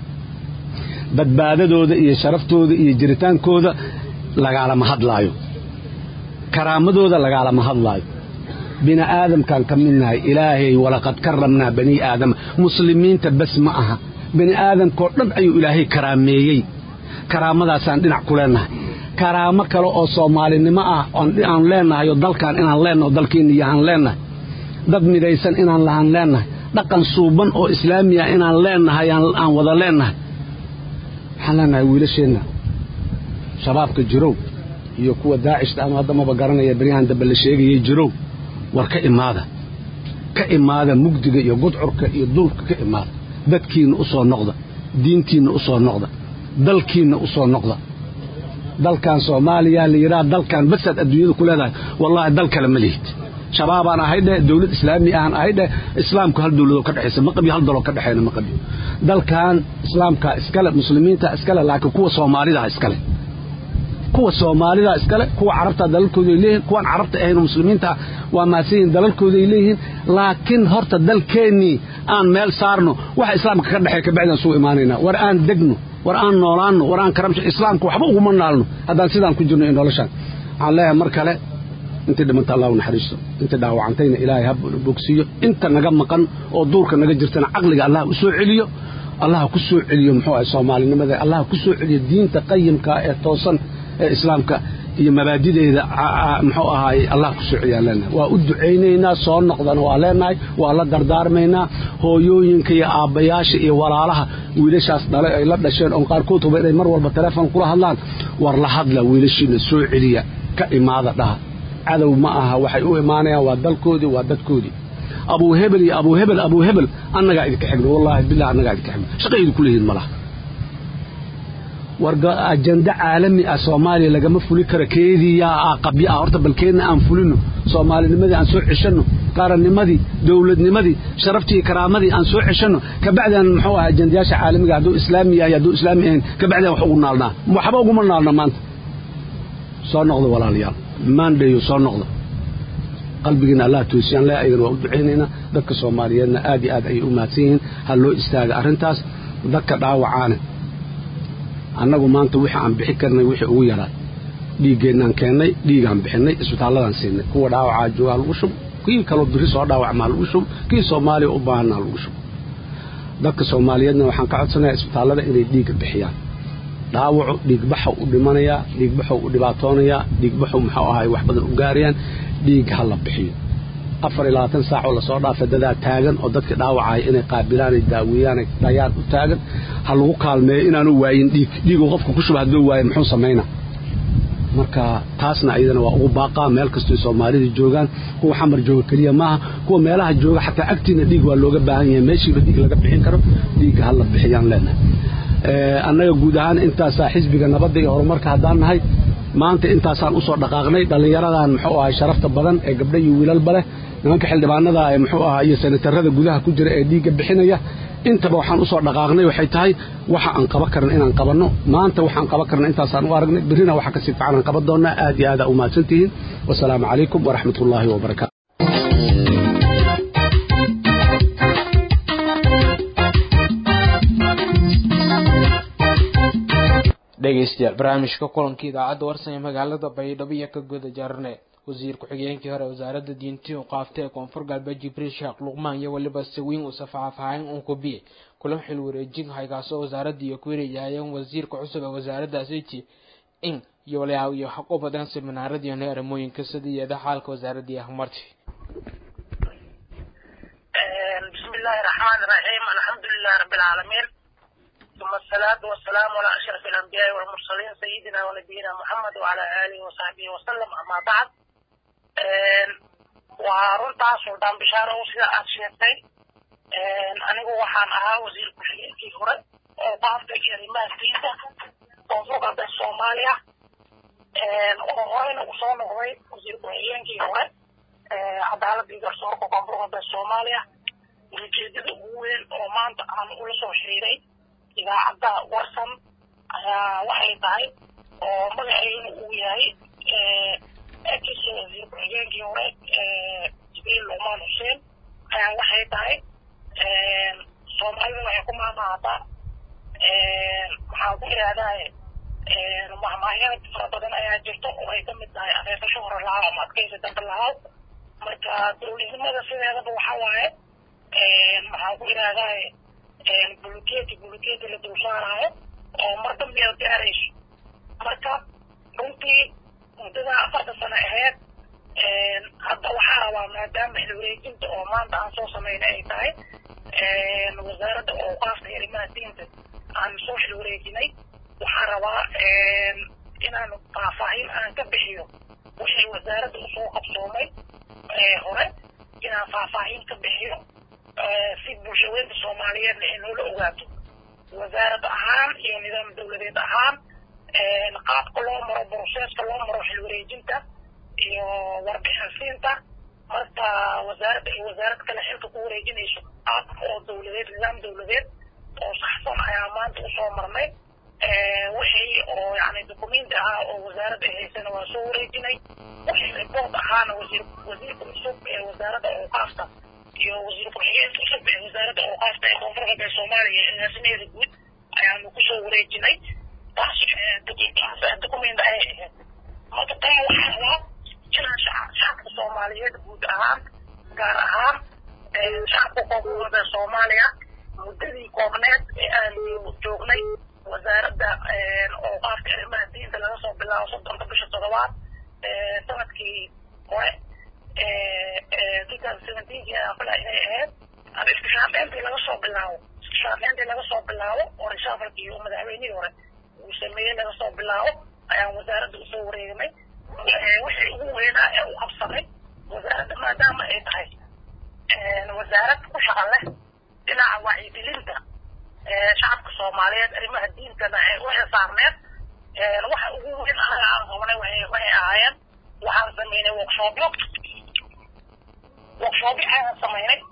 badbaadadooda iyo sharaftooda iyo jiritaankooda lagaalama hadlaayo karaamadooda lagaalama hadlaayo bini aadamkaan ka midnahay ilaahay walaqad karamnaa bani aadama muslimiinta bas ma aha bini aadamkao dhan ayuu ilaahay karaameeyey karaamadaasaan dhinac ku leennahay karaamo kale oo soomaalinimo ah aan leennahay oo dalkaan inaan leennaho dalkeenna yahaan leennahay dad midaysan inaan lahaan leennahay dhaqan suuban oo islaamiya inaan leennahay aan wada leennahay waxaan leennahay wiilasheenna shabaabka jirow iyo kuwa daacishta ama haddamaba garanaya beryahan dambe la sheegayay jirow war ka imaada ka imaada mugdiga iyo gudcurka iyo duulka ka imaada dadkiinna u soo noqda diintiinna u soo noqda dalkiinna u soo noqda dalkan soomaaliya la yidhaha dalkan basaad adduunyada ku leedahay wallaahi dal kale ma lihid shabaabaan ahay dheh dowlad islaami ahaan ahay dheh islaamku hal dowladoo ka dhexaysa ma qabiyo hal daloo ka dhexayna ma qabiyo dalkan islaamka iskale muslimiinta iskale laakiin kuwa soomaalidaa iskale kuwa soomaalida iskale kuwa carabta dalalkooday leeyihin kuwaan carabta ahayn muslimiinta waa maasiyiin dalalkooday leeyihiin laakiin horta dalkeennii aan meel saarno waxa islaamka ka dhexeey kabacdaan suu imaanaynaa war aan degno war aan noolaanno war aan karamsho islaamka waxba uguma naalno haddaan sidaan ku jirno iyo noloshaan waxaan leeyahay mar kale intii dhimanta allah u naxariisto intii dhaawacantayna ilaahay ha bogsiiyo inta naga maqan oo duurka naga jirtana caqliga allah u soo celiyo allah ku soo celiyo muxuu ahay soomaalinimada allah ku soo celiyo diinta qayimka ee toosan ee islaamka iyo mabaadideeda muxuu ahaay allah ku soo celiyaan leenahay waa u ducaynaynaa soo noqdana waa leenahay waa la dardaarmaynaa hooyooyinka iyo aabbayaasha iyo walaalaha wiilashaas dhalay ay la dhasheen oon qaarkood huba inay mar walba telefoon kula hadlaan war la hadla wiilashiina soo celiya ka imaada dhaha cadow ma aha waxay u imaanayaan waa dalkoodii waa dadkoodii abuu hebel iyo abuu hebel abuu hebel annagaa idinka xigno wallaahi bilah annagaa idinka xigno shaqaydu ku leeyihin malaha war ajanda caalami ah soomaaliya lagama fuli karo keediyaa ah qabyo ah horta balkeedna aan fulino soomaalinimadii aan soo ceshanno qarannimadii dowladnimadii sharaftii iyo karaamadii aan soo ceshanno kabacdaan muxuu ah ajandayaasha caalamiga hadduu islaami yahay hadduu islaami ahayn kabacdaan wax ugu naalnaa waxba uguma naalna maanta soo noqda walaalayaal maandhayo soo noqda qalbigiina allah toosiyaan le ayagana waa u ducaynaynaa dadka soomaaliyeedna aad iyo aad ayay u mahadsan yihiin ha loo istaaga arrintaas dadka dhaawacaane annagu maanta wixii aan bixi karnay wixii ugu yaraa dhiiggeennaan keennay dhiigaan bixinay isbitaalladaan siinay kuwa dhaawacaa joogaa lagu shub kii kaloo biri soo dhaawacmaa lagu shub kii soomaaliya u baahanaa lagu shub dadka soomaaliyeedna waxaan ka codsanayaa isbitaallada inay dhiigga bixiyaan dhaawacu dhiigbaxu u dhimanayaa dhiigbaxu u dhibaatoonayaa dhiigbaxu muxuu ahay wax badan u gaarayaan dhiig ha la bixiyo afar iyo labaatan saacoo lasoo dhaafa dadaa taagan oo dadka dhaawacaya inay qaabilaanay daaweeyaanay dhayaan u taagan ha lagu kaalmeeyo inaanu waayin dhiig dhiiguu qofka ku shuba hadduu waayo muxuu samaynaa marka taasna iyadana waa ugu baaqaa meel kastoo soomaalida joogaan kuwa xamar jooga keliya maaha kuwa meelaha jooga xataa agtiina dhiig waa looga baahan yahay meeshiiba dhiig laga bixin karo dhiigga ha la bixiyaan leenahay annaga guud ahaan intaasaa xisbiga nabadda iyo horumarka haddaan nahay maanta intaasaan usoo dhaqaaqnay dhallinyaradan muxuu ahay sharafta badan ee gabdha iyo wiilalba leh nimanka xildhibaanada ee muxuu ahaa iyo senatarada gudaha ku jira ee dhiigga bixinaya intaba waxaan usoo dhaqaaqnay waxay tahay waxa aan qaban karna inaan qabanno maanta waxaan qaban karna intaasaan u aragnay berrina waxa kasii fiican aan qaban doonnaa aad iyo aada u mahadsan tihiin wasalaamu calaykum waraxmat ullaahi wabarakatu dhegeystayaal barnaamijka kulanka idaacadda warsan ee magaalada baydhabo iyo ka guda jarne wasiir ku-xigeenkii hore wasaaradda diintii u qaaftay ee koonfur galbeed jibriil sheekh luqmaan iyo weliba sawiin uu safaxafahayn uun kubiye kulan xil wareejin haykaasoo wasaaradda iyo ku wareejahayeen wasiirka cusub ee wasaaraddaasiji in iyo waliha iyo xaq u badan seminaaradii arrimooyinka sidiiyada xaalka wasaaradii ahmarti بسم الله الرحمن الرحيم الحمد لله رب العالمين ثم الصلاة والسلام على أشرف الأنبياء والمرسلين سيدنا ونبينا محمد وعلى آله وصحبه وسلم أما بعد وارنتا سلطان بشارة وسيدة أتشيرتي anigu waxaan ahaa wasiir ku-xigeenkii hore oo baafka kelimaha diinta koonfur galbeed soomaaliya oo horeyna usoo noqday wasiir ku-xigeenkii hore cadaaladda iyo garsoorka koonfur galbeed soomaaliya ujeedada ugu weyn oo maanta aan ula soo xiriiray idaacadda warsan ayaa waxay tahay oo magaceeduna uu yahay ex wasiir ku-xigeenkii hore jibriil luqmaan xuseen ayaa waxay tahay soomaalida waxay ku maamaataa maxaa ku ihahdaa mahmahyada fara badan ayaa jirto oo ay kamid tahay adeeqasho hore lahaa ama adkeysi dambe lahaa marka dowladnimada sideedaba waxa waaye maxaa ku ihahdaa buluketi buluketi la dul saaraayo oo mar dambeeda gaarayso marka runtii muddada afarta sano aheyd hadda waxaa rabaa maadaama xilwareejinta oo maanta aan soo samayna ay tahay wasaaradda ooqaafka arrimaha diinta aan soo xilwareejinay waxaa rabaa inaan faahfaahin aan ka bixiyo wixii wasaaradda usoo qabsoomay hore inaan faahfaahin ka bixiyo si bulshaweynta soomaaliyeedna ay noola ogaato wasaarad ahaan iyo nidaam dowladeed ahaan qaabka loo maro broseska loo maro xilwareejinta iyo warbixinsiinta marka wasaaradda iyo wasaarad kale xilka ku wareejinayso qaab oo dowladeed nidaam dowladeed oo saxsan ayaa maanta usoo marnay wixii oo yani documenti ahaa oo wasaaradda ay haysana waa soo wareejinay wixii report ahaana wasiir wasiirka cusub ee wasaaradda awqaafta iyo wasiir ku-xigeenka cusub ee wasaaradda awqaafta ee koonfur galbeed soomaaliya ee agaasimaheeda guud ayaanu kusoo wareejinay taas documenti ayay ahayd marka tan waxaa rabaa inaan shacabka soomaaliyeed guud ahaan gaar ahaan shacabka koonfur galbeed soomaaliya muddadii koobneed ee aan joognay wasaaradda ooqaafka arrimaha diinta laga soo bilaabo soddonka bisha toddobaad sanadkii hore two thousand seventeenkii ayaan filaa inay ahayd ama iskashaafeyntii laga soo bilaabo iskashaafeyntii laga soo bilaabo oo reshaafalkii iyo madaxweynihii hore uu sameeyey laga soo bilaabo ayaan wasaaradda usoo wareegnay wixii ugu weynaa ee u qabsanay wasaaradda maadaama ay tahay wasaarad ku shaqan leh dhinaca wacyigelinta shacabka soomaaliyeed arrimaha diintana ay u xisaarneed waxa ugu weyn anaga aan qabanay waxay ahaayeen waxaan samaynay workshoopyo workshoopyo ayaan samaynay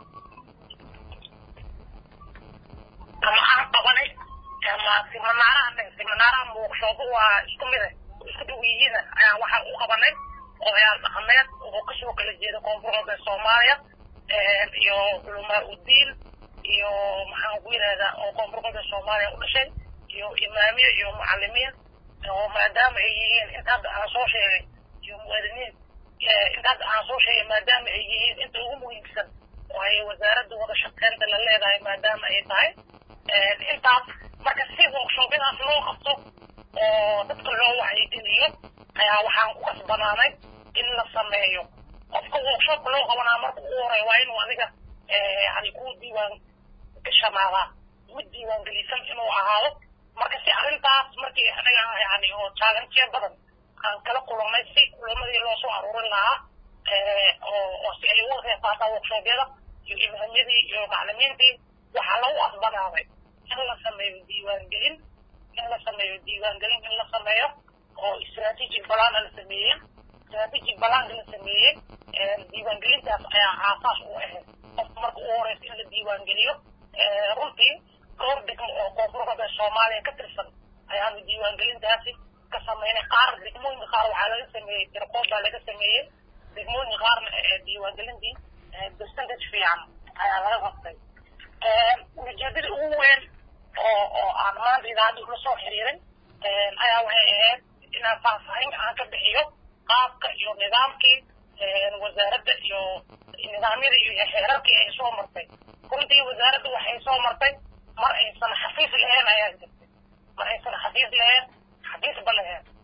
ama aan qabanay ama siminaaraha siminaaraha workshoopo waa isku mide isku dhow yihiin ayaan waxa u qabanay odayaal dhaqameed oo kasoo kala jeeda koonfur galbeed soomaaliya iyo culumaa udiin iyo maxaan ku yidhahdaa oo koonfur galbeed soomaaliya u dhashay iyo imaamiye iyo mucalimiin oo maadaama ay yihiin inta hadda aan soo sheegay iyo muwaadiniin inta hadda aan soo sheegay maadaama ay yihiin inta ugu muhiimsan oo ay wasaaradda wada shaqeynta la leedahay maadaama ay tahay intaas marka si workshoopyadaas loo qabto oo dadka loo wacyigeliyo ayaa waxaan ku kasbanaanay in la sameeyo qofka workshopka loo qabanaa marka ugu horey waa inuu adiga yani ku diiwaan gashanaadaa mid diiwaan gelisan inuu ahaado marka si arrintaas markii anaga yani oo challenge badan aan kala kulannay si kulamadii loo soo aruurin lahaa oo si ay uga qeyb qaataan workshopyada iyo imaamyadii iyo maclimiintii waxaa lagu asbanaaday in la sameeyo diiwaangelin in la sameeyo diiwaangelin in la sameeyo oo strategic balana la sameeyey strategic balanka la sameeyey diiwaangelintaas ayaa aasaas u ahayd qofka marka ugu horeysa in la diiwaangeliyo runtii dhowr degmo oo koonfur galbeed soomaaliya ka tirsan ayaanu diiwaangelintaasi ka sameynay qaar degmooyinka qaar waxaa laga sameeyey tirqood baa laga sameeyey degmooyinka qaarna diiwaangelintii percentage fiican ayaa laga qabtay ujeedada ugu weyn oo oo aan maanta idaacadda ula soo xiriiray ayaa waxay ahayd inaan faahfaahin aan ka bixiyo qaabka iyo nidaamkii wasaaradda iyo nidaamyadii iyo xeerarkii ay soo martay runtii wasaaradda waxay soo martay mar aysan xafiis lahayn ayaa jirtay mar aysan xafiis lahayn xafiisba lahayn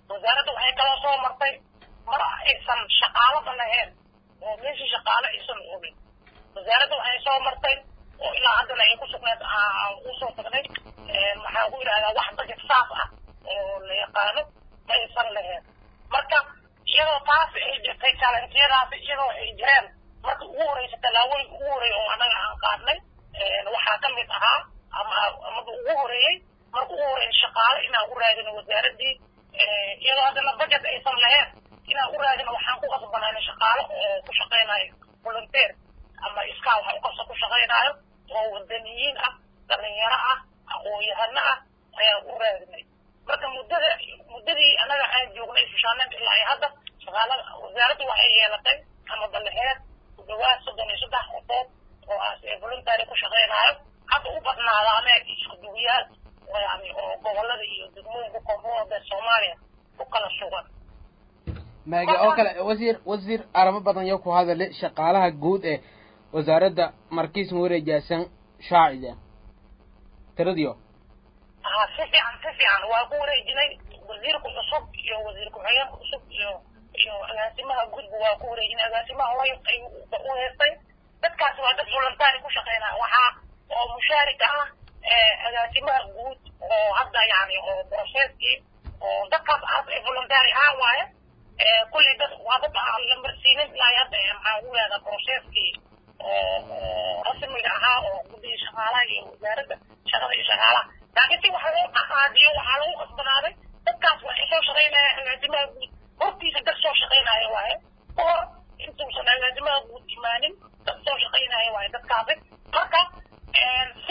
wasaaradda waxay kaloo soo martay mar aysan shaqaalaba lahayn oo meeshii shaqaale aysan oogin wasaaradda waxay soo martay oo ilaa haddana ay ku sugneed usoo tagnay maxaa ku yidhahdaa wax budget saas ah oo la yaqaano ma aysan lahayn marka iyadoo taasi ay jirtay challengeyadaasi iyadoo ay jireen marka ugu horeysa tallaabooyinka ugu horeeya oo annaga aan qaadnay waxaa ka mid ahaa ama amada ugu horeeyey marka ugu horeeya shaqaale inaan u raadino wasaaraddii iyadoo haddana budget aysan lahayn inaan u raadino waxaan ku qasbanaynay shaqaale oo ku shaqaynayo volunteer ama iskaa waxa u qabsa ku shaqaynayo oo wadaniyiin ah dhalinyaro ah aqoon-yahano ah ayaan u raadinay marka muddada muddadii annaga aan joognay fushaaneen ilaa ay hadda shaqaalada wasaaraddu waxay yeelatay ama balaheed ku dhawaad soddon iyo saddex qofood oo aas ee voluntary ku shaqaynayo hadda u badnaadaane isku duwiyaal yani oo gobolada iyo degmooyinka koonfurda soomaaliya ku kala sugan maagi oo kale wasiir wasiir arrimo badan yo ku hadale shaqaalaha guud ee wasaaradda markiis wareejaasan shaacida tiradiyo ha si fiican si fiican waa ku wareejinay wasiirka cusub iyo wasiir ku-xigeenka cusub iyo iyo agaasimaha gudba waa ku wareejinay agaasimaha way ay u heestay dadkaasi waa dad voluntary ku shaqeynaya waxaa oo mushaarika ah agaasimaha guud oo hadda yani oo processkii oo dadkaas aas ay voluntary ah waaye kulli dad waa dad aan la marsiinin ilaa hadda maxaa ugu leedaa processkii oo rasmiga ahaa oo guddiga shaqaalaha iyo wasaaradda shaqada iyo shaqaalaha laakiin si waxa loo qaadiyo waxaa lagu qasbanaaday dadkaas waxay soo shaqaynaya agaasimaha guud hortiisa dad soo shaqaynaya waaye kahor intuusan agaasimaha guud imaanin dad soo shaqaynaya waaye dadkaasi marka si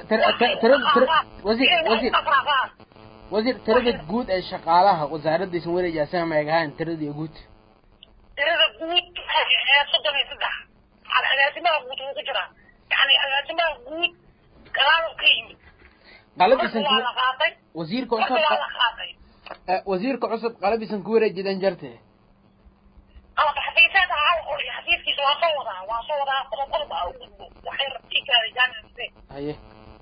wasiir wasiir wasiir tirada guud ee shaqaalaha wasaaraddiisan wareejaasan ma egahaan tiradii guud tirada guud waxay ahayd soddon iyo saddex al agaasimaha guud wuu ku jiraa yani agaasimaha guud gadaal ka yimid qaladiisan waa la qaatay wasiirka marka cusub waa la qaatay wasiirka cusub qaladiisan ku wareejidan jarte qalab xafiiseed ahaa oo xafiiskiisa waa soo wadaa waa soo wadaa qodob qodob ah u gudbo waxay rabtii kaaday jaanise haye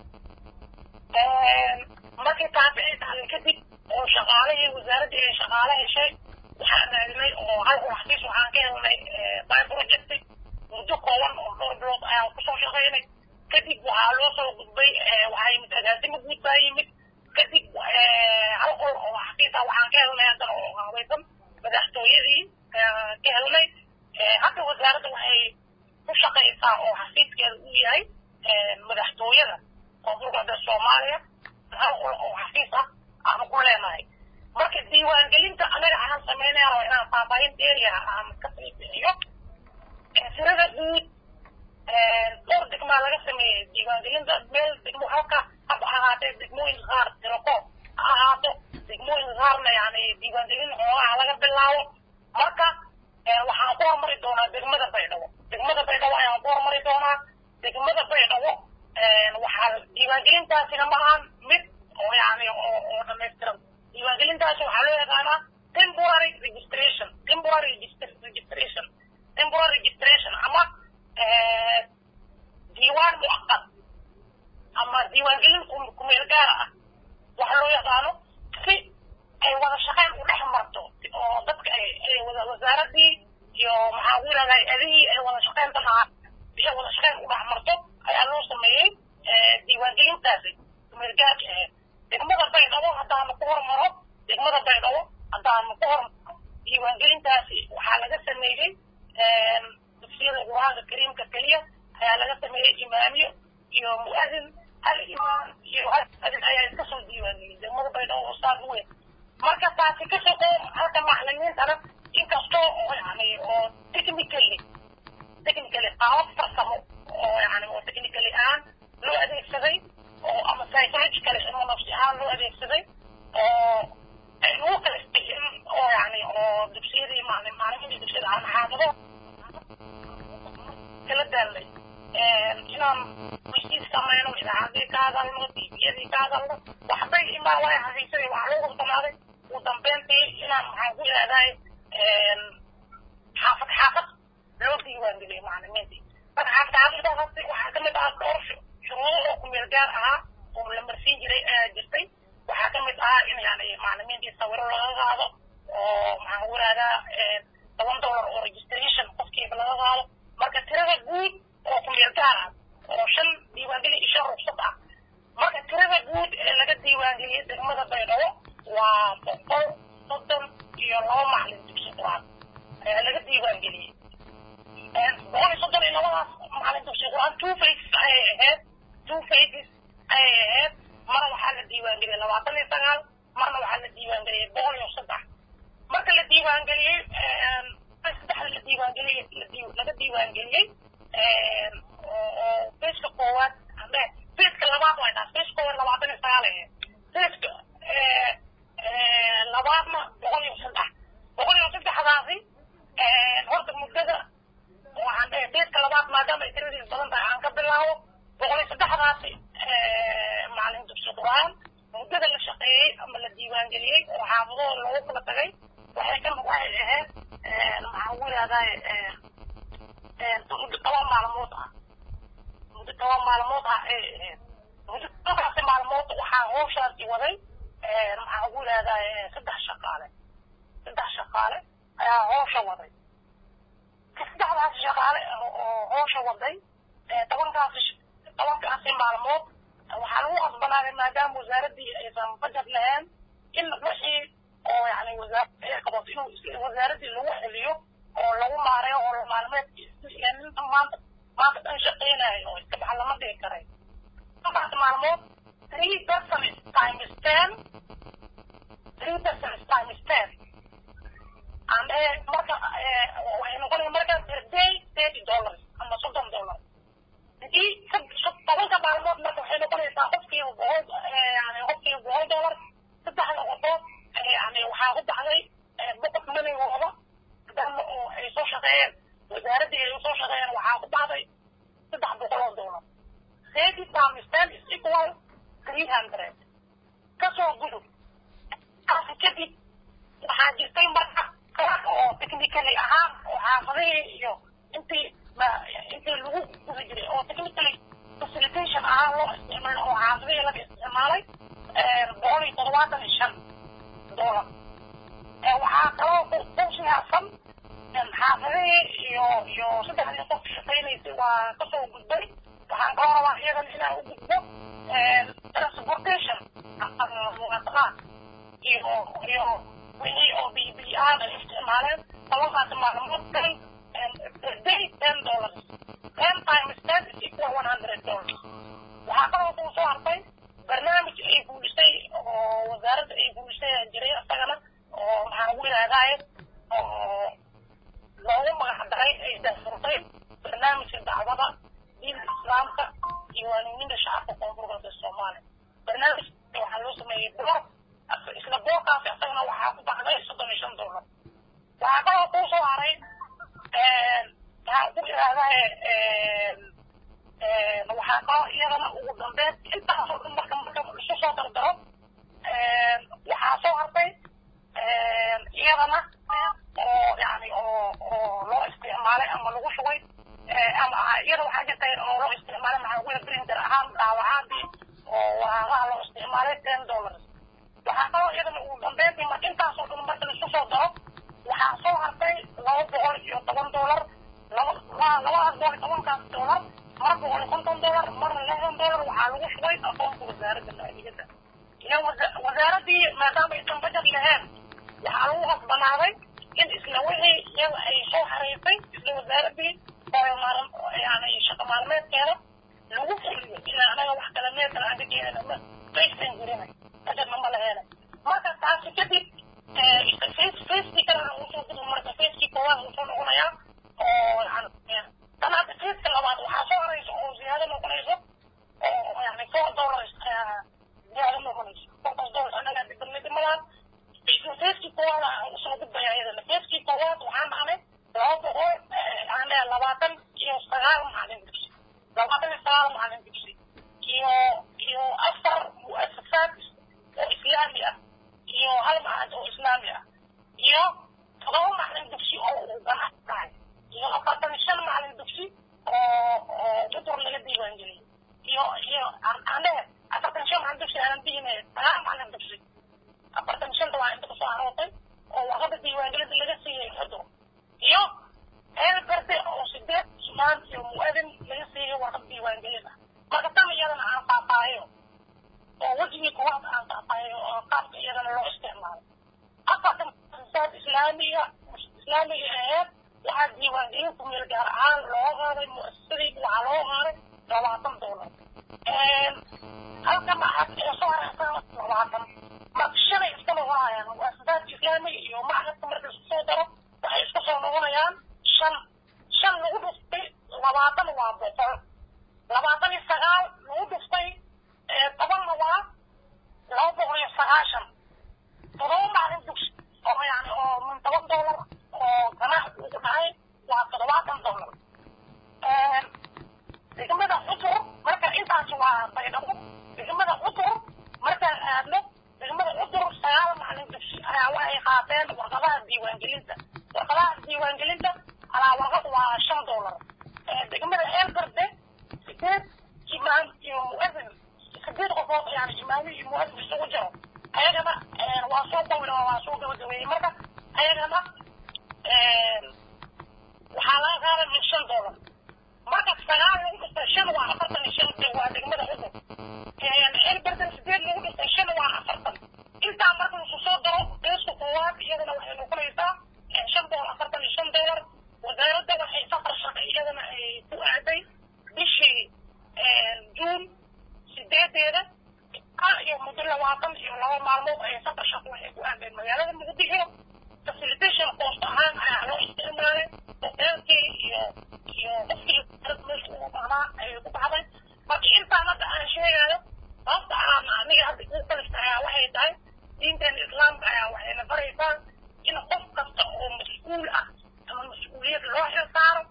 markii taasi ay dhacday kadib oo shaqaalihii wasaaraddii ay shaqaale heshay waxaan raadinay oo hal xafiis waxaan ka helnay by project muddo kooban oo dhowr bilood ayaan kusoo shaqaynay kadib waxaa loo soo gudbay waxaa yimid agaasimo guud baa yimid kadib hal qol oo xafiis ah waxaan ka helnay haddana oo habaysan madaxtooyadii ka helnay hadda wasaaradda waxay ku shaqaysaa oo xafiiskeeda uu yahay madaxtooyada koonfurgalbeed soomaaliya hal qol oo xafiis ah aanu ku leenahay marka diiwaangelinta anaga aan samaynaya waa inaan faahfaahin dheeriya aan ka sii bixiyo tirada guud dhowr degmaa laga sameeyey diiwaangelinta meel degmo halka haba ahaatee degmooyinka qaar tirakoob ha ahaato degmooyinka qaarna yani diiwaangelin xoogaha laga bilaabo marka waxaan ku hormari doonaa degmada baydhabo degmada baydhabo ayaan ku hormari doonaa degmada baydhabo waxaa diiwaangelintaasina ma ahan mid oo yani oo oo dhamaystiran diiwaangelintaasi waxaa loo yaqaanaa temporary registration temporary registr- registration temporary registration ama diiwaan mucaqad ama diiwaangelin ku- kumeel gaara ah waxa loo yaqaano si ay wada shaqayn u dhex marto oo dadka ay ay wada wasaaradii iyo maxaa ku yidhahdaa adihii ay wada shaqaynta lahaa si ay wada shaqayn u dhex marto ayaa loo sameeyey diiwaangelintaasi kumeel gaarka ahayd degmada baydhabo haddaanu ku hormaro degmada baydhabo haddaanu ku hormaro diiwaangelintaasi waxaa laga sameeyey dugsiyada qur-aanka kariimka keliya ayaa laga sameeyey imaamiyo iyo mu'adin hal imaam iyo hal mu'adin ayaa iska soo diiwaangeliyey degmada baydhabo oo saas weyn marka taasi ka shaqeey halka maclimiintana inkastoo oo yani oo technically technically qaabab farsamo oo yani oo technically ahaan loo adeegsaday oo ama psychologically ama nafsi ahaan loo adeegsaday oo ay lagu kala isbixin oo yani oo dugsiyadii maclim maclimiintii dugsiyada aan xaafado kala daalnay inaan weysiis samayno idaacadii ka hadalno tviyadii ka hadalno waxbay imaa way xafiisaday waxaa lagu qasbanaaday ugu dambeyntii inaan maxaan ku ihahdaay xaafad xaafad loo diiwaangeliyay maclimiintii marka xaafad xaafadaasi waxaa kamid ah dhowr shuruudo oo kumeel gaar ahaa oo la marsiin jiray ayaa jirtay waxaa ka mid ah in yani macalimiintii sawiro laga qaado oo maxaan ku ihahdaa toban dollar oo registration qofkiiba laga qaado marka tirada guud oo kumeel gaar ah oo shan diiwaangeli iyo shan rugsad ah marka tirada guud ee laga diiwaangeliyey degmada baydhabo waa boqol soddon iyo laba macalin dugsi qur-aan ayaa laga diiwaangeliyey boqol iyo soddon iyo labadaas macalin dugsi qur-aan two faces ayay ahayd two faces ayay ahayd marna waxaa la diiwaangeliyey labaatan iyo sagaal marna waxaa la diiwaangeliyey boqol iyo saddex marka la diiwaangeliyey saddexda la diiwaangeliyey laga diiwaangeliyey oo faceka koowaad ame faceka labaad way taas faceka koowaad labaatan iyo sagaal ahayd faceka labaadna boqol iyo saddex boqol iyo saddexdaasi horta muddada waxaan dhahay faceka labaad maadaama ay tiradiis badan tahay aan ka bilaabo boqol iyo saddexdaasi macalin dugsi qur-aan muddada la shaqeeyey ama la diiwaangeliyey oo xaafadooda loogu kala tagay waxay ka waxay ahayd maxaan ku yidhahdaa muddo toban maalmood ah muddo toban maalmood ah ay ahayd muddo tobankaasi maalmood waxaa howshaasi waday maxaan ku yidhahdaa saddex shaqaale saddex shaqaale ayaa howsha waday saddexdaasi shaqaale oo howsha waday tobankaasi tobankaasi maalmood waxaa lagu qasbanaaday maadaama wasaaraddii aysan bajet lahayn in wixii oo yani wasaarada ay qabato inuu wasaaraddii lagu celiyo oo lagu maareeyo oo maalmeed ninka maanta maanta dhan shaqeynayo oo iska baxa lama dhigi karay tobankaas maalmood three persons times ten three persons times ten and marka waxay noqonaya marka per day thirty dollars ama soddon dollar hadii tobanka maalmood marka waxay noqonaysaa qofkiiba boqol yani qofkiiba boqol dollar saddexda qofood yani waxaa ku baxday boqod manigooda maadaama oo ay soo shaqeeyeen wasaaraddii ay usoo shaqeeyeen waxaa ku baxday saddex boqol oo dollar thirty times ten is equal three hundred kasoo gudub kaasi kadib waxaa jirtay marka kalax oo technically ahaan oo xaafadihii iyo intii intii lagu guda jiray oo technically facilitation ahaan loo isticmaalo oo xaafadihii laga isticmaalay boqol iyo toddobaatan iyo shan dollar waxaa kaloo ku siyaabsan xaafadihii iyo iyo saddexdii qof shaqaynaysay waa kasoo gudbay waxaan kaloo rabaa iyadan inaan u gudbo transportation muwaadaqaad iyo iyo wixii oo b b aan ay isticmaaleen tobankaasi maalmood kan per day ten dollars ten times ten is equal one hundred dollars waxaa kaloo kuu soo hartay barnaamij ay guulisay oo wasaaradda ay guulisay jiray isagana oo maxaan ugu yidhahdaaye oo loogu magac daray ay daafurtay barnaamijka dacwada diinta islaamka iyo waanimida shacabka koonfur galbeed soomaaliya barnaamijka waxaa loo sameeyey boor isla boorkaasi isagana waxaa ku baxday soddon iyo shan dollar waxaa kaloo kuu soo haray maxaan ku yidhahdaaye waxaa kaloo iyadana ugu dambeyn intaasoo dhan marka marka isu soo dardaro waxaa soo hartay iyadana oo yani oo oo loo isticmaalay ama lagu shugay ama iyada waxaa jirtay oo loo isticmaalay maxaa kuya printer ahaan daawacaadii oo waraaqaha loo isticmaalay ten dollars waxaa kaloo iyadana ugu dambeyntii marka intaasoo dhan marka laisu soo daro waxaa soo hartay laba boqol iyo toban dollar laba labadaas boqol iyo tobankaas dollar mar boqol iyo konton dollar marna lixdan dollar waxaa lagu shugay aqoonka wasaaradda maaliyadda iyo wasaaraddii maadaama aysan bajet lahayn waxaa lagu qasbanaaday in isla wixii iyada ay soo xariirtay isla wasaaraddii yani shaqo maalmeedkeeda lagu fuliyo ilaa anaga wax kala meel kale aan ka keenana ma maysan jirinay bajetna ma laheena marka taasi kadib facekii kalena uu soo gudo marka facekii koowaad uu soo noqonayaa oo yani tan hadda faceka labaad waxaa soo haraysa oo ziyaado noqonayso oo yani four dollars ziyaado noqonayso fourtaas dollars anaga dibadnidimadaan facekii koowaad aan usoo gudbaya iyadana facekii koowaad waxaan dhacnay laba boqol aan leeyahay labaatan iyo sagaal macalin dugsi labaatan iyo sagaal macalin dugsi iyo iyo afar mu'asasaad oo islaami ah iyo hal macalin oo islaami ah iyo todoba macalin dugsi oo uu ganacsi tahay iyo afartan shan macalin dugsi oo oo cudur laga diiwaangeliyey iyo iyo aan leeyahay afartan shan macalin dugsi aanan bihine sagaal macalin dugsi afartan shanta waa inta kusoo aroortay oo warqada diiwaangelinta laga siiyey xudur iyo heel garde oo sideed sumaan iyo mu'adin laga siiyey warqada diiwaangelin ah marka tan iyadana aan faafaayo oo wejigii kuwaad aan faafaayo oo qaabka iyadana loo isticmaalo afartan muasasaad islaamiga islaamiga aheed waxaa diiwaangelinta meel gaar ahaan loo qaaday muasasadii waxaa loo qaaday labaatan doolar halka macad ee soo hareysan labaatan marka shalay iska noqonayaan muasasaadka islaamiga iyo macadka marka isku soo daro waxay iska soo noqonayaan shan shan lagu dhuftay labaatan waa boqol labaatan iyo sagaal lagu dhuftay tobanna waa laba boqol iyo sagaashan todoba maalin dugsi oo yani oo min toban doolar oo ganaax uu ku dhacay waa toddobaatan doolar degmada cutur marka intaas waa baydhabo degmada cutur markaan aadno degmada cutur sagaal maalin dugsi ayaa waxay qaateen warqadaha diiwaangelinta warqadaha diiwaangelinta alaa warqad waa shan doolar degmada eelgarde sideed imaam iyo mu'adin sideed qofood yani imaami iyo mu'adin isugu jiro ayagana waa soo dawla waa soo gabagabeeyey marka ayagana waxaa laga qaaday min shan doolar marka sagaal lagu dhistay shan waa afartan iyo shan waa degmada cudur elberdan sideed lagu dhistay shan waa afartan intaa marka lasu soo daro beeska koowaad iyadana waxay noqonaysaa shan boqol afartan iyo shan doolar wasaaradda waxay safar shaqay iyadana ay ku aaday bishii juun sideedeeda iyo muddo labaatan iyo laba maalmood ay safar shaqo waxay ku aadeen magaalada muqdisho facilitation cost ahaan ayaa loo isticmaalay hoteelkii iyo iyo qofkii meesha ugu baahnaa ayay ku baxday marka intaan hadda aan sheegayo sababta aan aniga hadda ugu kalista ayaa waxay tahay diinteena islaamka ayaa waxayna baraysaa in qof kasta oo mas-uul ah ama mas-uuliyad loo xil saaro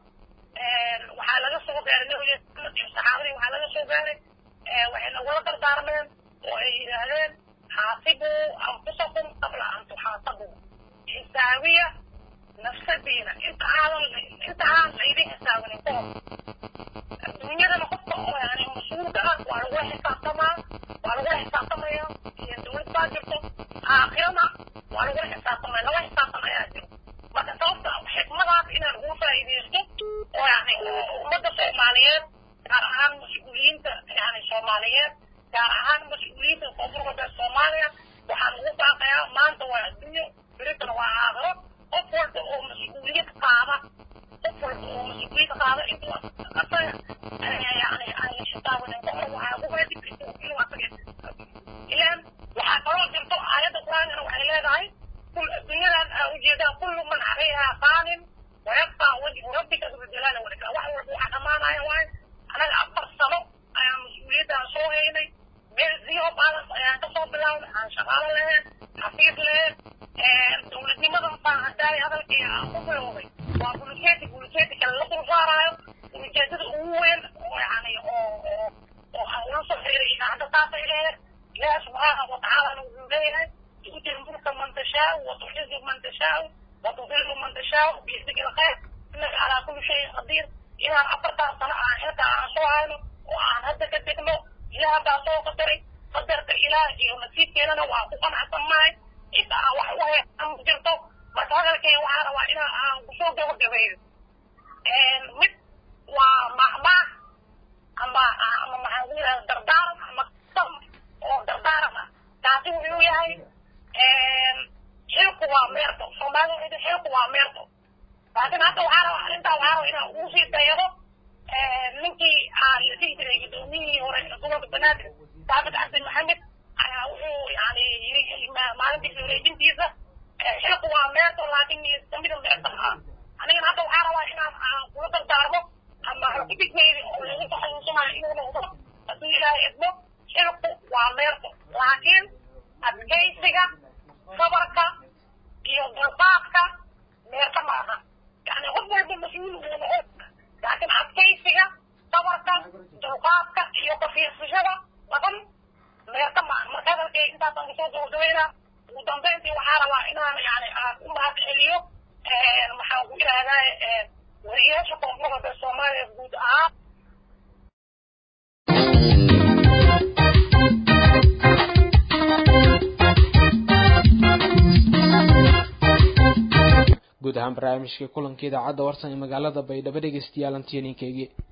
waxaa laga soo gaaray nabiga maxamed iyo saxaabadii waxaa laga soo gaaray waxay nagula dardaarmeen oo ay yidhaahdeen xaasibuu anfusakum qabla an tuxaasabuu xisaabiya nafsadiina inta aadan inta aan laydin xisaabinin ka hor adduunyadana qofka oo yani mas-uulka ah waa lagula xisaabtamaa waa lagula xisaabtamaya iyo dowlad baa jirto aakhirana waa lagula xisaabtamaya laba xisaabtan ayaa jiro marka sababta xikmadaas inaan ugu faa'iidaysto oo yani ummadda soomaaliyeed gaar ahaan mas-uuliyiinta yani soomaaliyeed gaar ahaan mas-uuliyiinta koonfur galbeed soomaaliya waxaan ugu baaqayaa maanta waa adduunyo beritana waa aakhiro qof walba oo mas-uuliyad qaada qof walba oo mas-uuliyad qaada intuu asaga yani aan xisaabanin ka hor waxaa ugu waajib inuu asaga ilaan waxaa kaloo jirto aayadda qur-aankana waxay leedahay kul adduunyadan aa ujeedaa kullu man calayhaa qaanin wayabqaa wajhu rabbika dulujalaali walikram wax walba waxaa dhammaanaya waaye anaga afar sano ayaan mas-uuliyaddan soo haynay meel zero balance ayaan kasoo bilaabnay aan shaqaalo lahayn xafiid lahayn dowladnimadan baan haddaay hadalkii aan ku bilowday waa bulujeti bulujeti kale la dul saaraayo ujeedada ugu weyn oo yani oo oo oo aan ula soo xiriiray idaacadda taasay leedahay ilaahi subxaanahu watacaalana wuxuu leeyahay tu'ti lmulka man tashaau watuxizu man tashaau watudillu man tashaau biyadika alkhayr innaka calaa kulli shayin qadiir inaan afartaas sano aan xilka aan soo hayno oo aan hadda ka degno ilaah baa soo qadaray qadarka ilaah iyo nasiibkeedana waa ku qanacsan nahay inta aan wax u heesan jirto marka hadalkay waxaa rabaa inaa aan kusoo gabagabeeyo mid waa mahmaah ama ama maxaan ku yidhahda dardaaran ama sam oo dardaaran ah taasi wuxuu yahay xilku waa meerto soomaalida waxay tahay xilku waa meerto laakiin hadda waxaa rabaa arrintaa waxaa rabaa inaan ugu sii dayado ninkii aan la dhihi jiray gudoomiyihii hore ee gobolka banaadir saabit cabdi maxamed ayaa wuxuu yani yiri maalintii wareejintiisa xilku waa meerto laakiin kamida meerta ah anigana hadda waxaa rabaa inaan aan kula dardaarmo ama xukudigeyda oo lagu taxasuusanayo inuu noqdo hadduu ilaahay idmo xilku waa meerto laakiin adkaysiga sabarka iyo dulqaadka meerta ma aha yani qof walba mas-uul uu noqon laakiin adkaysiga sabarka dulqaadka iyo kafiirsashada laban meerta ma aha marka hadalkay intaasaan kusoo gabagabeynaa ugu dambeyntii waxaa rabaa inaan yani aan u mahad celiyo maxaan ku idhahdaa wariyaasha koonfur galbeed soomaaliya guud ahaan guud ahaan barnaamijka kulanka idaacadda warsan ee magaalada baydhabo dhegeystayaal antiyaninkeygii